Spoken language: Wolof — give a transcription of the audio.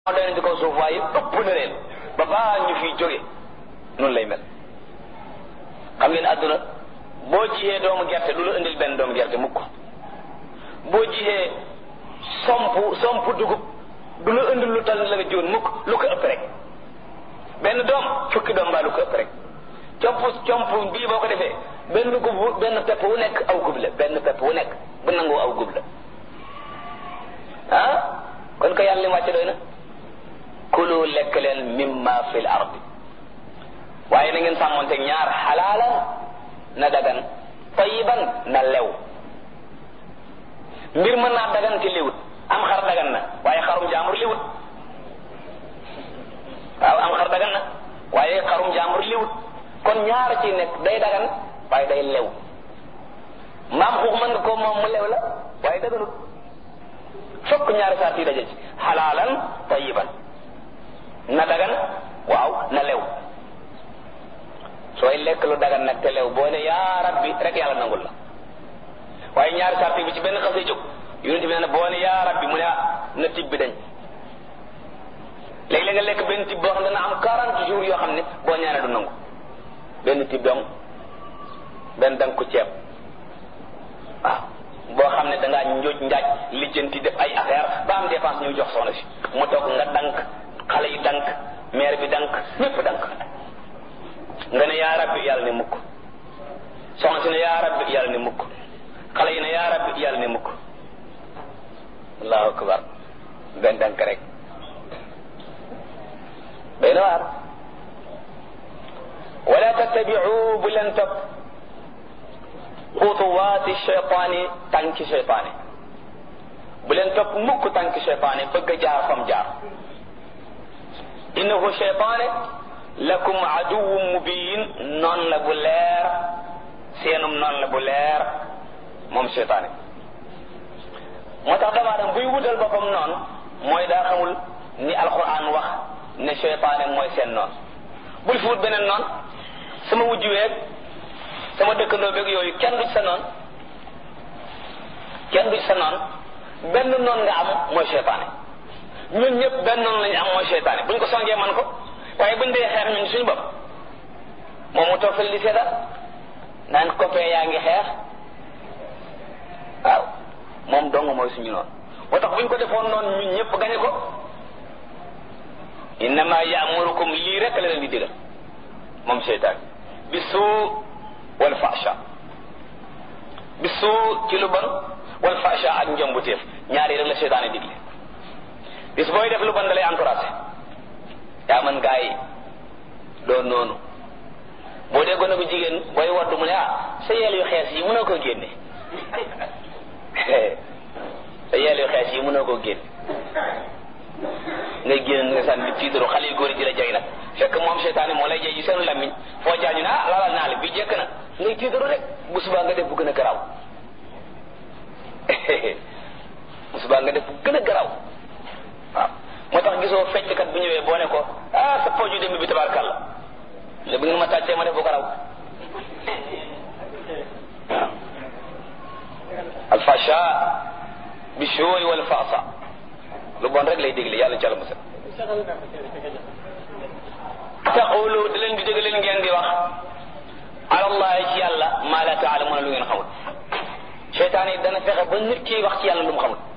moo doy na ci kaw suuf waaye ëpp na leen ba baa ñu fiy jóge noonu lay mel xam ngeen àdduna boo jiyee doomu gerte du la indil benn doomu gerte mukk boo jiyee somp somp dugub du la indil lu tal la nga jiwoon mukk lu ko ëpp rek benn doom fukki doom mbaa lu ko ëpp rek comp comp bii boo ko defee benn gub benn pepp wu nekk aw gub la benn pepp wu nekk bu nangoo aw gub la ah kon ko yàlla li mu wàcce doy na kulu lekk leen mimma fil ardi waaye na ngeen sàmmonte ñaar xalaalan na dagan tayiban na lew mbir mën naa dagan te liwut am xar dagan na waaye xarum jaambur liwut waaw am xar dagan na waaye xarum jaambur liwut kon ñaar ci nekk day dagan waaye day lew maam xuux mën nga ko moom mu lew la waaye daganut fokk ñaari saa yi daje ci xalaalan tayiban na dagan waaw na lew sooy lekk lu dagan nag te lew boo ne yaa rabbi rek yàlla nangul la waaye ñaari saa bi ci benn xasee jóg yonent bi ne boo ne yaa rabbi mu ne ah na tib bi dañ léegi la nga lekk benn tib boo xam ne dana am 40 jours yoo xam ne boo ñaanee du nangu benn tib dong benn dang ko ceeb waaw boo xam ne dangaa njooj njaaj lijjanti def ay affaire ba am dépense ñu jox soxna si mu toog nga dank xale yi dank maire bi dank ñépp dank nga ne yaa rabbi yàlla ne mukk soxna si ne yaa rabbi yàlla ne mukk xale yi ne yaa rabbi yàlla ne mukk allahu akbar benn dank rek day na waar wala tattabiu bu leen topp xutuwaati cheytaani tànki cheytaani bu leen topp mukk tànki cheytaani bëgg a jaar fam jaar innahu cheytaane lakum aduwwun mubin noon la bu leer seenum noon la bu leer moom cheytaane moo tax dama dem buy wutal boppam noonu mooy daa xamul ni alquran wax ne cheytaane mooy seen noon bul fi wut beneen noon sama wujj weeg sama dëkkandoo beeg yooyu kenn du ci sa noon kenn du ci sa noon benn noon nga am mooy cheytaane ñun ñëpp benn noonu lañu am mooy cheytaane buñ ko songee man ko waaye buñ dee xeex ñun suñu bopp moom mu toog fële di seetal naan copain yaa ngi xeex waaw moom dong mooy suñu noonu moo tax buñ ko defoon noonu ñun ñëpp gañe ko innama yaamurukum lii rek la leen di digal moom cheytaan bi suu wal fasha bi suu ci lu bon wal fasha ak njombuteef ñaari rek la cheytaan yi digle bis booy def lu bon da lay encouragé yaa man gaa yi doon noonu boo dee gone bu jigéen booy waddu mu ne ah sa yeel yu xees yi mënoo koo génne sa yeel yu xees yi mënoo koo génne ngay génn nga sànni tiitaru xale yu góor yi di la jay nag fekk moom seytaane moo lay jay ci seen lammiñ foo jaañu ne ah lalal naa la bi jekk na ngay tiitaru rek bu subaa nga def bu gën a garaaw bu subaa nga def bu gën a garaaw waaw moo tax gisoo fecckat bu ñëwee boo ne ko ah sa pooju dem bi tabarkàlla le bi nga ma tàccee ma def bu garaaw waaw alfasha bi shooy wal faasa lu bon rek lay dégle yàlla ci àlla musal taqulu da leen di dégg leen ngeen di wax alallahi ci yàlla maa la taalamuuna lu ngeen xamul seytaan yi dana fexe ba nit ki wax ci yàlla lu mu xamul